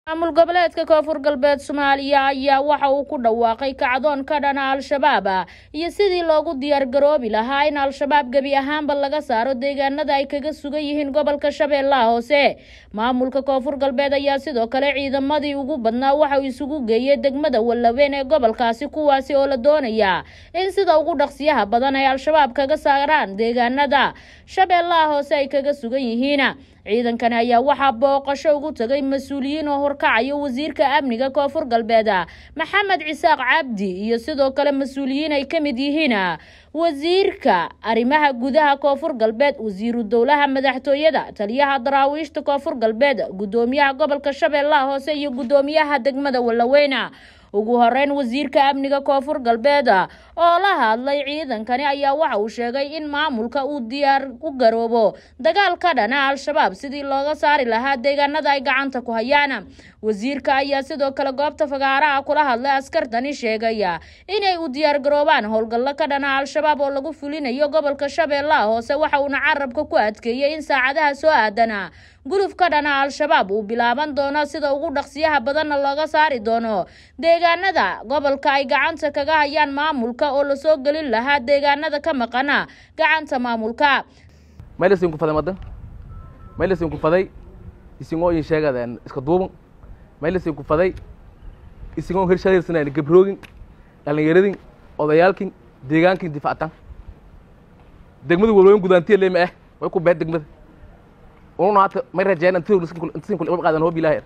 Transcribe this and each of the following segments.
maamul goboleedka koonfur galbeed soomaaliya ayaa waxa uu ku dhawaaqay kacdoon ka dhana al-shabaab iyo sidii loogu diyaargaroobi lahaa in al-shabaab gebi ahaanba laga saaro deegaanada ay kaga sugan yihiin gobolka shabeellaha hoose maamulka koonfur galbeed ayaa sidoo kale ciidamadii ugu badnaa waxa uu isugu geeyey degmada wallaweyn ee gobolkaasi kuwaasi oo la doonaya in sida ugu dhaqsiyaha badan ay al-shabaab kaga saaraan deegaanada shabeellaha hoose ay kaga sugan yihiin ciidankani ayaa waxaa booqasho ugu tagay mas-uuliyiin oo horkacayo wasiirka amniga koonfur galbeed maxamed cisaaq cabdi iyo sidoo kale mas-uuliyiin ay ka mid yihiin wasiirka arrimaha gudaha koonfur galbeed wasiiru dowlaha madaxtooyada taliyaha daraawiishta koonfur galbeed gudoomiyaha gobolka shabeellaha hoose iyo gudoomiyaha degmada wallaweyna ugu horeyn wasiirka amniga koonfur galbeed oo la hadlay ciidankani ayaa waxa uu sheegay in maamulka uu diyaar u garoobo dagaal ka dhana al-shabaab sidii looga saari lahaa deegaanada ay gacanta ku hayaan wasiirka ayaa sidoo kale goobta fagaaraha kula hadlay askartani sheegaya inay u diyaar garoobaan howlgallo ka dhana al-shabaab oo lagu fulinayo gobolka shabeellaha hoose waxa uuna carabka ku adkeeyey in saacadaha soo aadana guluf ka dhana al-shabaab uu bilaaban doono sida ugu dhaqsiyaha badanna looga saari doono deegaanada gobolka ay gacanta kaga hayaan maamulka oo lasoo gelin lahaa deegaanada ka maqana gacanta maamulka maylasin ku faday madan maylasin ku faday isingoo in sheegadeen iska duuban maylasin ku faday isingoo hirshadaysanayna gabroogin dhalinyaradin odayaalkin deegaankin difactan degmada walooyin gudaantiya leema ah way ku beed degmada ununa hata may rajeen intasin kul qaadan hoob ilaahay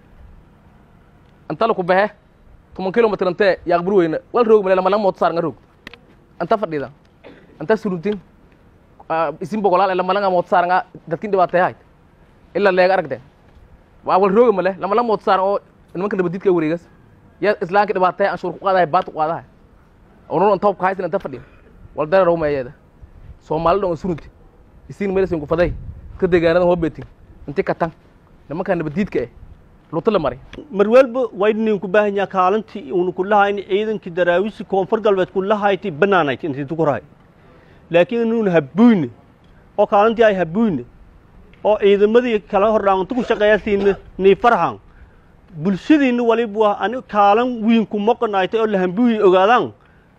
anta la ku behe toban kilomitr antee yaaqbur weyna wal roog male lama mood saar nga roog anta fadhida anta suruntin isin bogolaal lama langa mood saar nga dadkin dhibaatay hayd ila leega aragden waa wal rooga male lama la mood saar oo nimanka nabadidka wareegas ya islaanka dhibaatay anshuur ku qaadahay baat ku qaadahay ununa anta hobka haysan anta fadhiya wal dara roog meeyeeda soomaali dhan surunti isin melesin ku faday ka deegaanada hoobetin inti ka tan nimanka nabadiidka eh luto la maray mar walba waydnin ku baahan yaha kaalintii uuna ku lahayn ciidankii daraawiisi koonfur galbeed ku lahayti banaanayd intii tukurahay laakiin inuuna habuyne oo kaalintii ay habuyne oo ciidamadii kala hordhaantu ku shaqeeyasiina nii farxan bulshadiina waliba ani kaalin wiin ku moqonaytay oo la hambuyi ogaadaan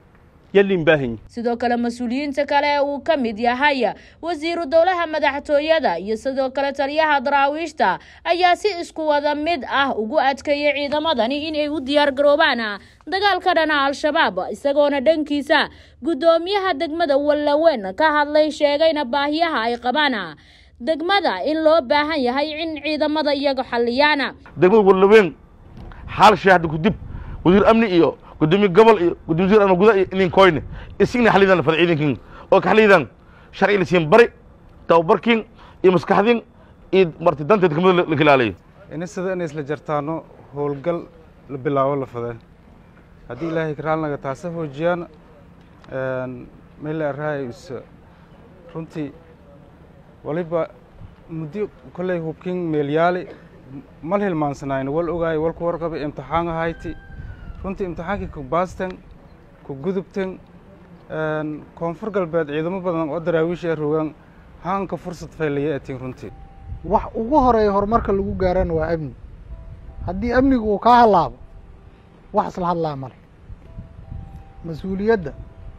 sidoo kale mas-uuliyiinta kale ee uu ka mid yahay wasiiru dowlaha madaxtooyada iyo sidoo kale taliyaha daraawiishta ayaa si isku wada mid ah ugu adkeeyay ciidamadani inay u diyaar garoobaan dagaal ka dhana al-shabaab isagoona dhankiisa guddoomiyaha degmada wallaweyn ka hadlay sheegayna baahiyaha ay qabaan degmada in loo baahan yahay in ciidamada iyaga xaliyaan degmada wallaweyn xaal shaahda kudib wasiir amni iyo gudoomiye gobol iyo gudoomiye wasiir ama gudaha iyo inin koyne isigna xalidan la fada ciidankin oo ka xalidan sharci la siin bari tababarkin iyo maskaxdin iyo marti danta degmada la ilaaliyo ini sida inay isla jartaano howlgal la bilaabo la fadee haddii ilaahay karaalnaga taasa hoojiyaan meel arahay is runtii waliba muddo kolley hubkin meelyaali mal hilmaansanayno wal ogaayo walku warqabay imtixaan ahayti runtii imtixaankii ku baastan ku gudubtan koonfur galbeed ciidamo badan oo daraawiisha rogaan haanka fursad faylaya atiin runtii wax ugu horeeya horumarka lagu gaarana waa amni haddii amnigu uu kaa hallaabo wax isla hadlaa male mas-uuliyadda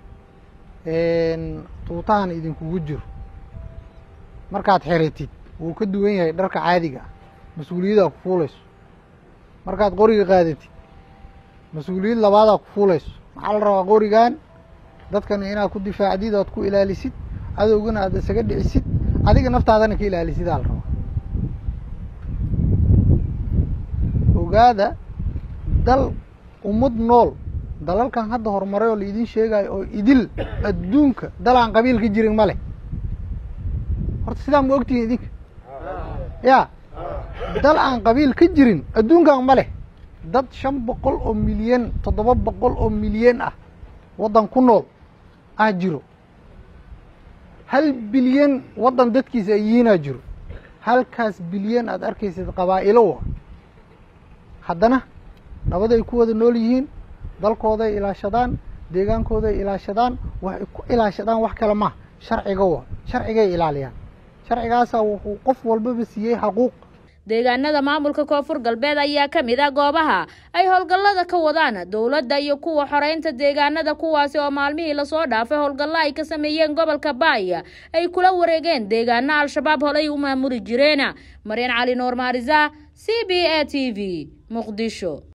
tuutahan idinkugu jiro markaad xiratid wuu ka duwan yahay dharka caadiga ah mas-uuliyaddaa ku fuulayso markaad qoriga qaadatid mas-uuliyad labaadaa ku fuulayso maxaa la rabaa qorigan dadkan inaad ku difaacdid oad ku ilaalisid cadowgana aad isaga dhicisid adiga naftaadana ka ilaalisid aa la rabaa ogaada dal ummad nool dalalkan hadda horumaray oo laidin sheegayo oo idil adduunka dal aan qabiil ka jirin ma leh horta sidaa ma ogtihin idinka ya dal aan qabiil ka jirin adduunkan ma leh dad shan boqol oo milyan toddoba boqol oo milyan ah waddan ku nool ah jiro hal bilyan waddan dadkiisa ay yihiinaa jiro halkaas bilyan aad arkaysid qabaa'ilo wa haddana nabaday ku wada nool yihiin dalkooday ilaashadaan deegaankooday ilaashadaan waxay ku ilaashadaan wax kale maha sharciga wa sharcigay ilaaliyaan sharcigaasaa wuxuu qof walbaba siiyey xaquuq deegaanada maamulka koonfur galbeed ayaa ka mid ah goobaha ay howlgallada ka wadaan dowladda iyo kuwa xoreynta deegaanada kuwaasi oo maalmihii lasoo dhaafay howlgallo ay ka sameeyeen gobolka baaya ay kula wareegeen deegaano al-shabaab holay u maamuli jireen maryan cali nuur maarisa c b a t v muqdisho